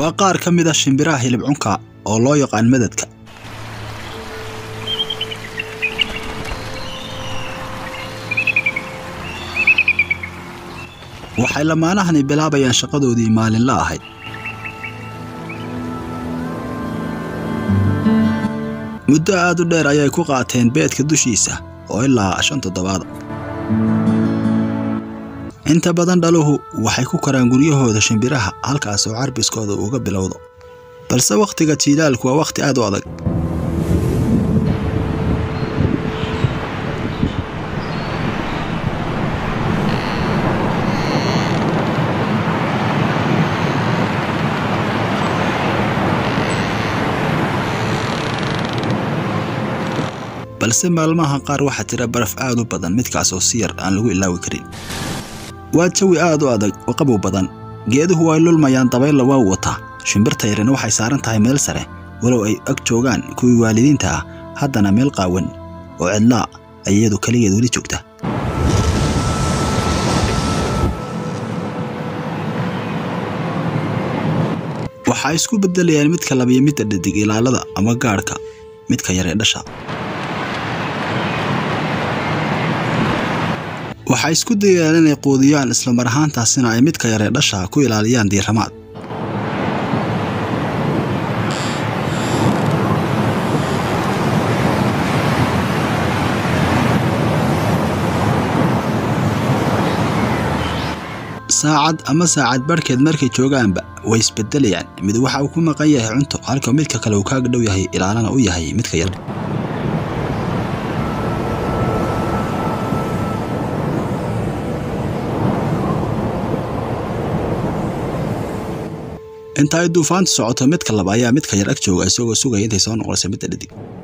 waa qaar ka mid a shimbiraha hilib cunka oo loo yaqaan madadka waxay lamaanahani bilaabayaan shaqadoodii maalinla ahayd muddo aad u dheer ayay ku qaateen beedka dushiisa oo ilaa shan toddobaada inta badan dhaluhu waxay ku koraan guryahooda shimbiraha halkaas oo carbiskooda uga bilowdo balse wakhtiga jiilaalku waa wakhti aad u adag balse maalmaha qaar waxaa jira baraf aad u badan midkaas oo si yar aan lagu ilaawi karin waa jawi aad u adag oo qabow badan geeduhu way lulmayaan dabaylla waa wataa shimbirta yarina waxay saaran tahay meel sare walow ay ag joogaan kuwii waalidiinta ah haddana meel qaawan oo cidlaa ay iyadu keligeed weli joogta waxaa isku beddelayaan midka labiyo midda dhadig ilaalada ama gaadhka midka yar ee dhasha waxay isku dayayaan inay quudiyaan islamar ahaantaasina ay midka yaree dhasha ku ilaaliyaan diiramaad saacad ama saacad barhkeed markay joogaanba way isbedelayaan mid waxa uu ku maqan yahay cunto halka midka kale uu kaaga dhow yahay ilaalana u yahay midka yar inta ay duufaantu socoto midka laba ayaa midka yar ag jooga isagoo sugaya intay soo noqonaysa midda dhadig